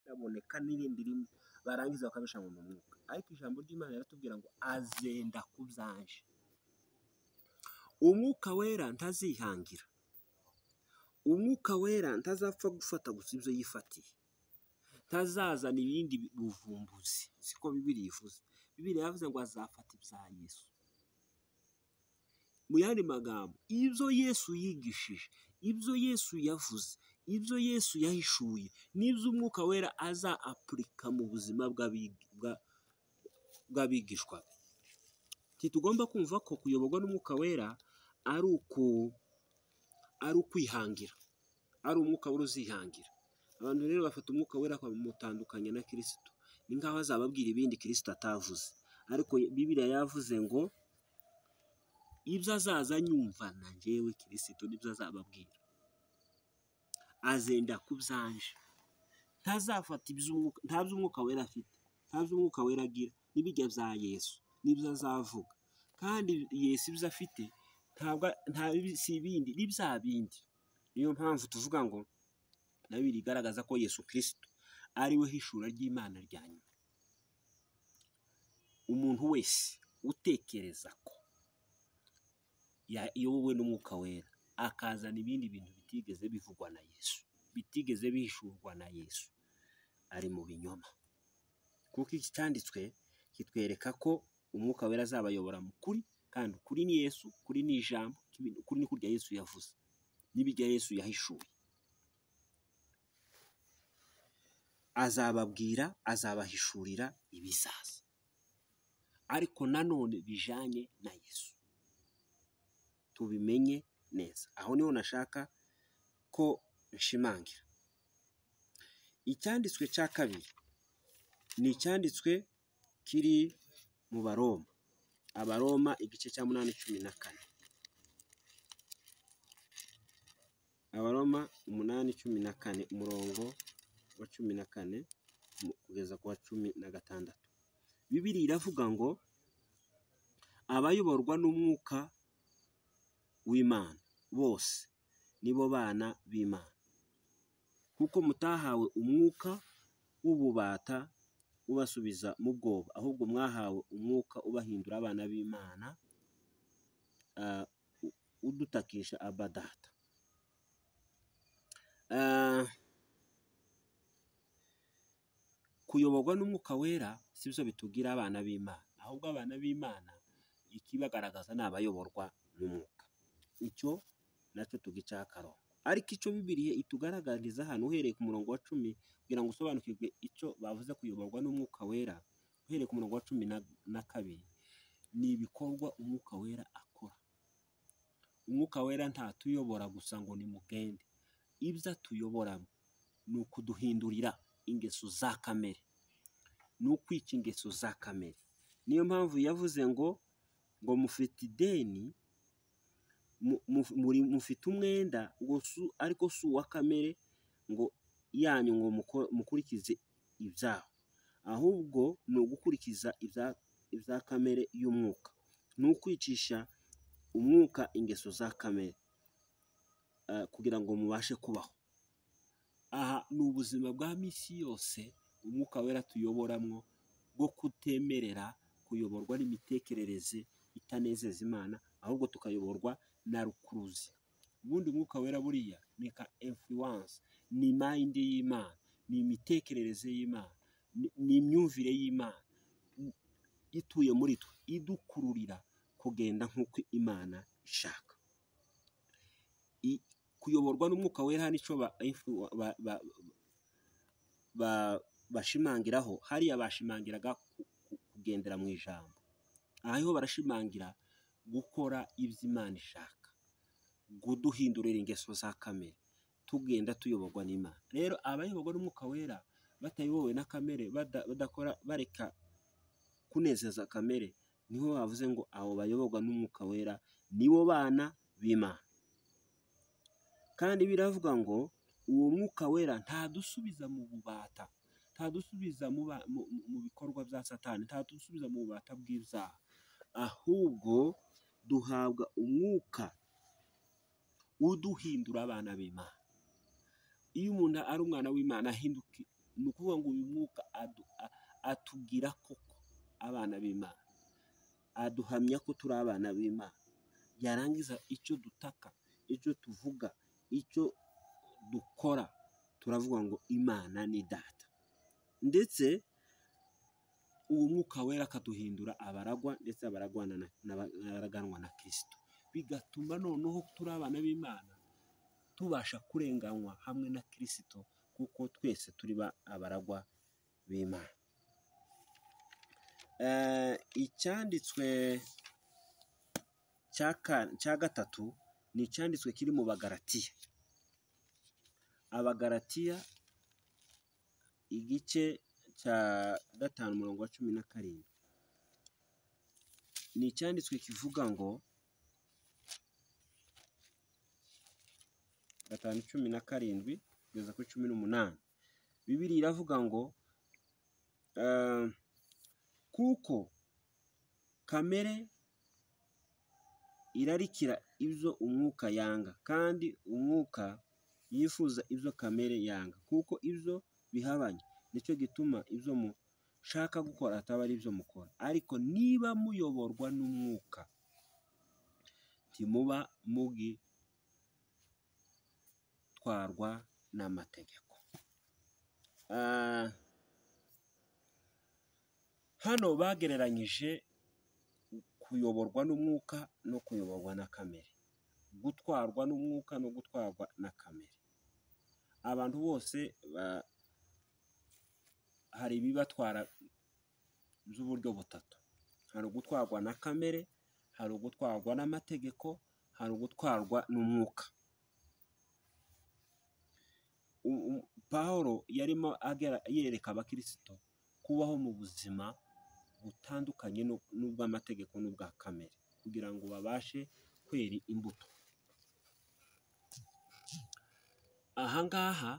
haboneka n'irindi rimwe barangiza bakabishanga mu mwuka ariko ijambo ry'imana riratubwira ngo azenda ku byaje umwuka wera ntazihangira umwuka wera ntazapfa gufata gusa ibyo yifatiye ntazazana ibindi buvumbuzi siko bibiri yifuza bibiri yavuze ngo azafata ibya yesu mu yandi magambo ibyo yesu yigishije ibyo yesu yavuze ibyo yesu yahishuye n'ibyo umwuka wera aza apurika mu buzima bw'abigishwa tugomba kumva ko kuyoborwa n'umwuka wera ari uku ari ukwihangira ari umwuka wera uzihangira abantu rero bafata umwuka wera bakamutandukanya na kirisito ni nk'aho azababwira ibindi kirisito atavuze ariko bibiriya yavuze ngo ibyo azaza nyumva na njyewe kirisito nibyo azababwira azenda ku byaje ntazafata nta by'umwuka wera afite nta by'umwuka wera agira n'ibijya bya yesu nibyo azavuga kandi yesu ibyo afite nta si ibindi ni bya bindi niyo mpamvu tuvuga ngo nabiri igaragaza ko yesu kirisito ari we hishura ry'imana rya nyuma umuntu wese utekereza ko yayobowe n'umwuka wera akazana ibindi bintu bitigeze bivugwa na yesu bitigeze bihishurwa na yesu ari mu binyoma kuko iki cyanditswe kitwereka ko umwuka wera azabayobora mu kuri kandi ukuri ni yesu ukuri ni ijambo ukuri ni kurya yesu yavuze n'ibijya yesu yahishuye azababwira azabahishurira ibizaza ariko nanone bijyanye na yesu tubimenye neza aho niho nashaka ko nshimangira icyanditswe cya kabiri ni icyanditswe kiri mu baroma abaroma igice cya munani cumi na kane abaroma umunani cumi na kane umurongo wa cumi na kane kugeza ku wa cumi na gatandatu bibiri iravuga ngo abayoborwa n'umwuka w'imana bose nibo bana b'imana kuko mutahawe umwuka w'ububata ubasubiza mu bwoba ahubwo mwahawe umwuka ubahindura abana b'imana udutakisha abadata kuyoborwa n'umwuka wera si byo bitugira abana b'imana ahubwo abana b'imana ikibagaragaza ni abayoborwa n'umwuka icyo nacyo tugica akarongo ariko icyo bibiriye itugaragariza hano uhereye ku murongo wa cumi kugira ngo usobanukirwe icyo bavuze kuyoborwa n'umwuka wera uhereye ku murongo wa cumi na kabiri ni ibikorwa umwuka wera akora umwuka wera ntatuyobora gusa ngo ni mugende ibyo atuyoboramo ni ukuduhindurira ingeso za kamere ni ukwica ingeso za kamere niyo mpamvu yavuze ngo ngo mufite ideni mufite umwenda ariko si uwa kamere ngo yanyu ngo mukurikize ibyaho ahubwo ni ugukurikiza ibya kamere y'umwuka ni ukwicisha umwuka ingeso za kamere kugira ngo mubashe kubaho aha ni ubuzima bwa minsi yose umwuka wera tuyoboramo bwo kutemerera kuyoborwa n'imitekerereze itanezeza imana ahubwo tukayoborwa na rukuruzi ubundi umwuka wera buriya ni ka influence ni mayindi y'imana ni imitekerereze y'imana ni imyumvire y'imana ituye muri twe idukururira kugenda nk'uko imana ishaka kuyoborwa n'umwuka wera nicyo bashimangiraho hariya bashimangiraga kugendera mu ijambo aha niho barashimangira gukora ibyo imana ishaka kuduhindurira ingeso za kamere tugenda tuyoborwa n'imana rero abayoborwa n'umwuka wera batayobowe na kamere badakora bareka kunezeza kamere niho bavuze ngo abo bayoborwa n'umwuka wera nibo bana b'imana kandi biravuga ngo uwo mwuka wera ntadusubiza mu bubata ntadusubiza mu bikorwa bya satani ntadusubiza mu bubata bw'ibyaha ahubwo duhabwa umwuka uduhindura abana b'imana iyo umuntu ari umwana w'imana ni ukuvuga ngo uyu mwuka atubwira koko abana b'imana aduhamya ko turi abana b'imana yarangiza icyo dutaka icyo tuvuga icyo dukora turavuga ngo imana ni data ndetse uwo mwuka wera akaduhindura abaragwa ndetse abaraganwa na kirisito bigatuma noneho turi abana b'imana tubasha kurenganywa hamwe na kirisito kuko twese turi abaragwa b'imana icyanditswe cya gatatu ni icyanditswe kiri mu bagaratiya abagaratiya igice cya gatanu umurongo wa cumi na karindwi ni icyanditswe kivuga ngo gatanu cumi na karindwi kugeza kuri cumi n'umunani bibiri iravuga ngo kuko kamere irarikira ibyo umwuka yanga kandi umwuka yifuza ibyo kamere yanga kuko ibyo bihabanye nicyo gituma ibyo mushaka gukora ataba ari ibyo mukora ariko niba muyoborwa n'umwuka ntimuba mugitwarwa n'amategeko hano bagereranyije kuyoborwa n'umwuka no kuyoborwa na kamere gutwarwa n'umwuka no gutwarwa na kamere abantu bose hari ibibatwara by'uburyo butatu hari ugutwarwa na kamere hari ugutwarwa n'amategeko hari ugutwarwa n'umwuka paul yarimo yereka abakirisito kubaho mu buzima butandukanye n'ubw'amategeko n'ubwa kamere kugira ngo babashe kwera imbuto aha ngaha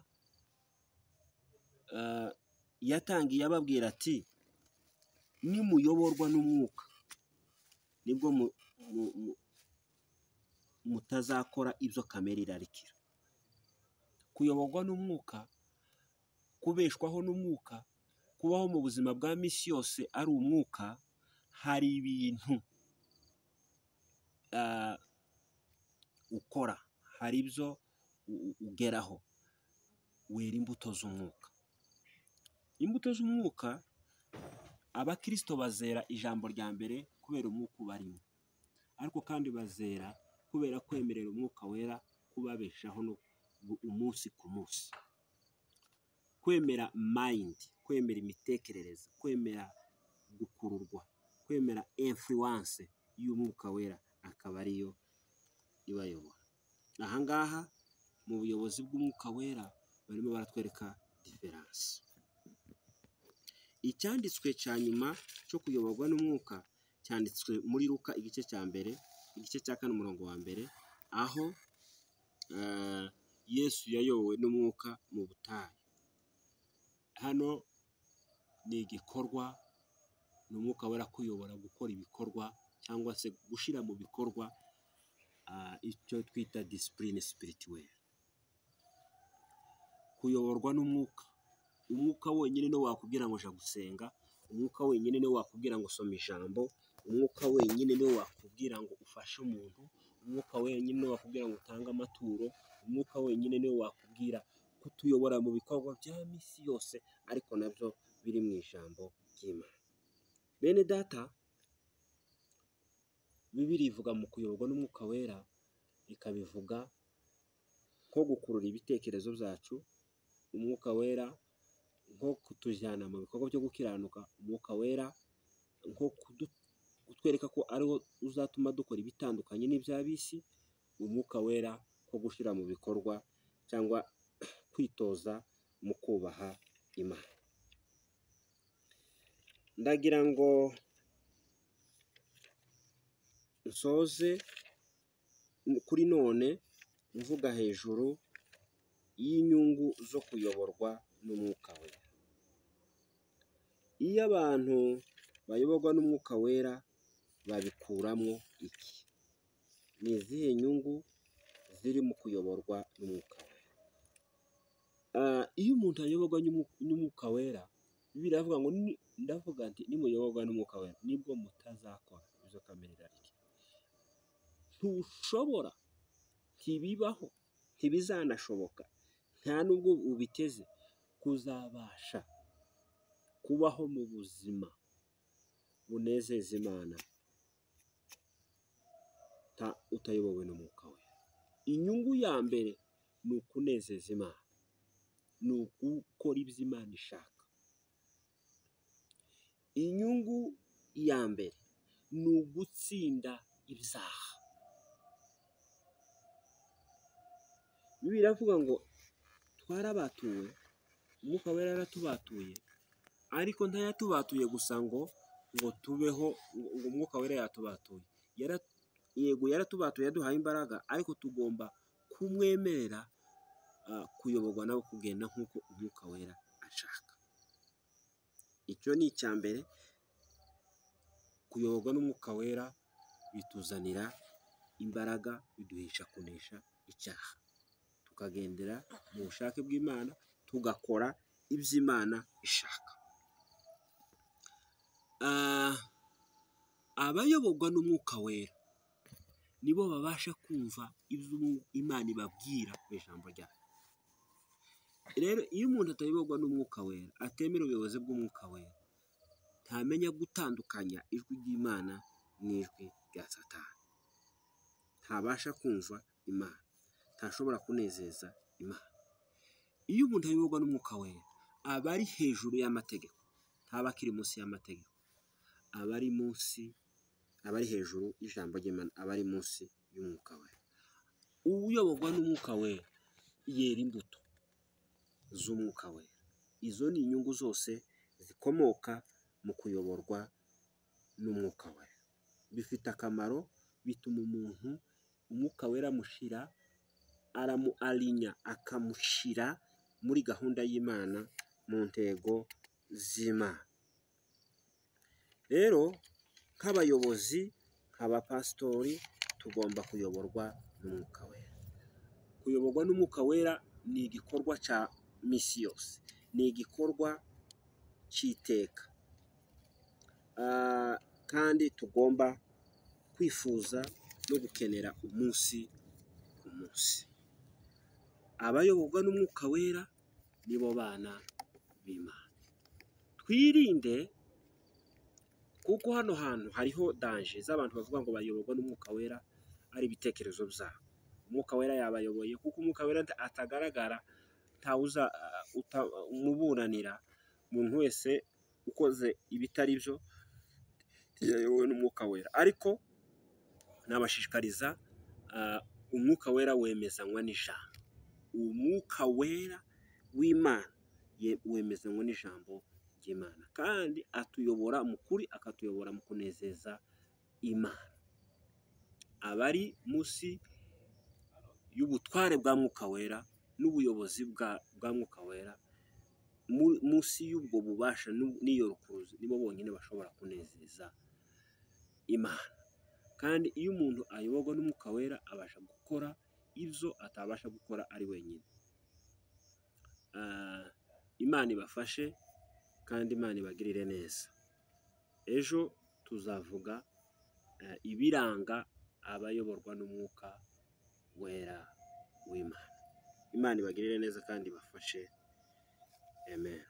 yatangiye ababwira ati nimuyoborwa n'umwuka nibwo mutazakora ibyo kamere irarikira kuyoborwa n'umwuka kubeshwaho n'umwuka kubaho mu buzima bwa minsi yose ari umwuka hari ibintu ukora hari ibyo ugeraho wera imbuto z'umwuka imbuto z'umwuka abakirisito bazera ijambo rya mbere kubera umwuka ubarimo ariko kandi bazera kubera kwemerera umwuka wera kubabeshaho umunsi ku munsi kwemera mayindi kwemera imitekerereze kwemera gukururwa kwemera influence y'umwuka wera akaba ariyo ibayobora ahangaha mu buyobozi bw'umwuka wera barimo baratwereka diferanse icyanditswe cya nyuma cyo kuyoborwa n'umwuka cyanditswe muri ruka igice cya mbere igice cya kane umurongo wa mbere aho yesu yayobowe n'umwuka mu butayu hano ni igikorwa ni umwuka wera kuyobora gukora ibikorwa cyangwa se gushyira mu bikorwa icyo twita disipurine sipirituweri kuyoborwa n'umwuka umwuka wenyine niwo wakubwira ngo jya gusenga umwuka wenyine niwo wakubwira ngo soma ijambo umwuka wenyine niwo wakubwira ngo ufashe umuntu umwuka wenyine niwo wakubwira ngo utange amaturo umwuka wenyine niwo wakubwira kutuyobora mu bikorwa bya minsi yose ariko nabyo biri mu ijambo ry'imana bene data bibiri ivuga mu kuyoborwa n'umwuka wera ikabivuga nko gukurura ibitekerezo byacu umwuka wera nko kutujyana mu bikorwa byo gukiranuka umwuka wera nko kutwereka ko ariwo uzatuma dukora ibitandukanye n'iby'ab'isi umwuka wera nko gushyira mu bikorwa cyangwa kwitoza mu kubaha imana ndagira ngo nsoze kuri none mvuga hejuru y'inyungu zo kuyoborwa n'umwuka wera iyo abantu bayoborwa n'umwuka wera babikuramo iki ni izihe nyungu ziri mu kuyoborwa n'umwuka wera Ah, iyo umuntu ayoborwa n'Umwu- n'umwuka wera bibiliya iravuga ngo ni- ndavuga nti nimuyoborwa n'umwuka wera nibwo mutazakora izo kamere irarya ntushobora ntibibaho ntibizanashoboka nta nubwo ubiteze kuzabasha kubaho mu buzima bunezeza imana ta- utayobowe n'umwuka wera inyungu ya mbere ni ukunezeza imana ni ugukora ibyo imana ishaka inyungu ya mbere ni ugutsinda ibyaha bibiliya iravuga ngo twarabatuwe umwuka wera yaratubatuye ariko ntayatubatuye gusa ngo ngo tubeho ngo umwuka wera yatubatuye Yara- yego yaratubatuye yaduhaye imbaraga ariko tugomba kumwemerera ah, kuyoborwa nawe kugenda nk'uko umwuka wera ashaka icyo ni icya mbere kuyoborwa n'umwuka wera bituzanira imbaraga biduhisha kunesha icyaha tukagendera mu bushake bw'imana tugakora ibyo imana ishaka Ah, abayoborwa n'umwuka wera nibo babasha kumva ibyo umu- imana ibabwira mu ijambo ryayo rero iyo umuntu atayoborwa n'umwuka wera atemera ubuyobozi bw'umwuka wera ntamenya gutandukanya ijwi ry'imana n'ijwi rya satani ntabasha kumva imana ntashobora kunezeza imana iyo umuntu ayoborwa n'umwuka wera aba ari hejuru y'amategeko ntaba akiri munsi y'amategeko aba ari munsi aba ari hejuru y'ijambo ry'imana aba ari munsi y'umwuka wera uyoborwa n'umwuka wera yera imbuto z'umwuka wera izo ni inyungu zose zikomoka mu kuyoborwa n'umwuka wera bifite akamaro bituma umuntu umwuka wera amushyira aramuarinya akamushyira muri gahunda y'imana mu ntego z'imana rero nk'abayobozi nk'abapasitori tugomba kuyoborwa n'umwuka wera kuyoborwa n'umwuka wera ni igikorwa cya misi yose ni igikorwa cy'iteka Ah, kandi tugomba kwifuza no gukenera umunsi ku munsi abayoborwa n'umwuka wera nibo bana b'imana twirinde kuko hano hantu hariho danje z'abantu bavuga ngo bayoborwa n'umwuka wera ari ibitekerezo byabo umwuka wera yabayoboye kuko umwuka wera nta- atagaragara ntawuza umuburanira umuntu wese ukoze ibitari byo yayobowe n'umwuka wera ariko nabashishikariza ah, umwuka wera wemezanywa n'ijambo umwuka wera w'imana ye- wemezanywa n'ijambo ry'imana kandi atuyobora mu kuri akatuyobora mu kunezeza imana abari munsi y'ubutware bwa mwuka wera n'ubuyobozi bwa bwa mwuka wera mu- munsi y'ubwo bubasha n'u- n'iyo rukuruzi nibo bonyine bashobora kunezeza imana kandi iyo umuntu ayoborwa n'umwuka wera abasha gukora ibyo atabasha gukora ari wenyine Ah, imana ibafashe kandi imana ibagirire neza ejo tuzavuga eh, ibiranga abayoborwa n'umwuka wera w'imana imana ibagirire neza kandi ibafashe amen